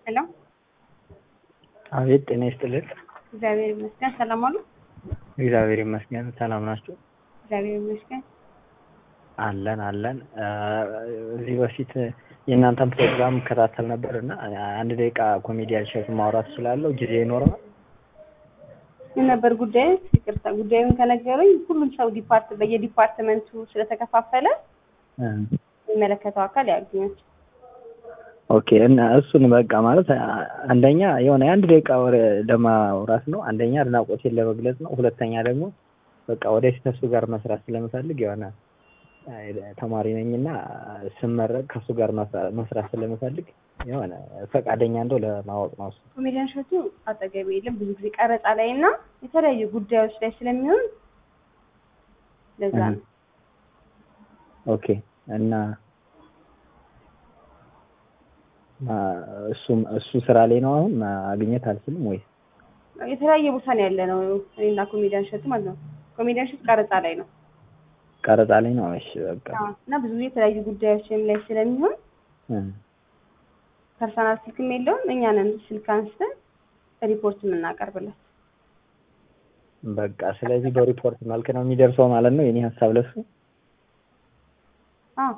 ሄሎ አቤት ጤና ይስጥልን። እግዚአብሔር ይመስገን። ሰላም አሉ? እግዚአብሔር ይመስገን። ሰላም ናችሁ? እግዚአብሔር ይመስገን። አለን አለን። እዚህ በፊት የእናንተን ፕሮግራም እከታተል ነበር እና አንድ ደቂቃ ኮሜዲያን ሸት ማውራት እችላለሁ? ጊዜ ይኖረዋል? ምን ነበር ጉዳዩ? ይቅርታ ጉዳዩን ከነገሩኝ ሁሉም ሰው ዲፓርት በየዲፓርትመንቱ ስለተከፋፈለ የሚመለከተው አካል ያግኛል። ኦኬ እና እሱን በቃ ማለት አንደኛ የሆነ የአንድ ደቂቃ ወሬ ለማውራት ነው። አንደኛ አድናቆቴን ለመግለጽ ነው። ሁለተኛ ደግሞ በቃ ወደፊት ከሱ ጋር መስራት ስለምፈልግ የሆነ ተማሪ ነኝና ስመረቅ ከሱ ጋር መስራት ስለምፈልግ የሆነ ፈቃደኛ እንደው ለማወቅ ነው። እሱ ኮሜዲያን ሸቱ አጠገቤ የለም። ብዙ ጊዜ ቀረጻ ላይ እና የተለያዩ ጉዳዮች ላይ ስለሚሆን ለዛ ነው። ኦኬ እና እሱ እሱ ስራ ላይ ነው አሁን ማግኘት አልችልም ወይ? የተለያየ ቦታ ነው ያለ ነው እኔና ኮሜዲያን ሸቱ ማለት ነው። ኮሜዲያን ሸቱ ቀረጻ ላይ ነው ቀረጻ ላይ ነው። እሺ በቃ እና ብዙ ጊዜ የተለያዩ ጉዳዮችም ላይ ስለሚሆን ፐርሰናል ስልክም የለውም። እኛንን ስልክ አንስተን ሪፖርት የምናቀርብለት። በቃ ስለዚህ በሪፖርት መልክ ነው የሚደርሰው ማለት ነው የኔ ሀሳብ ለሱ። አዎ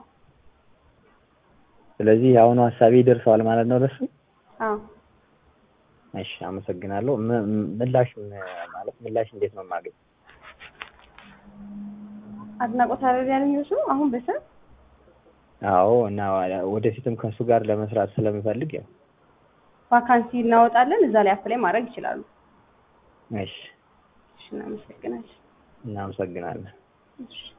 ስለዚህ የአሁኑ ሀሳቤ ይደርሰዋል ማለት ነው ለሱ። አዎ እሺ አመሰግናለሁ። ምላሽ ማለት ምላሽ እንዴት ነው የማገኝ? አድናቆት አረብ ያለኝ አሁን በሰብ አዎ እና ወደፊትም ከእሱ ጋር ለመስራት ስለምፈልግ ያው ቫካንሲ እናወጣለን። እዛ ላይ አፕላይ ማድረግ ይችላሉ። እሺ እሺ፣ እናመሰግናለን። እናመሰግናለን። እሺ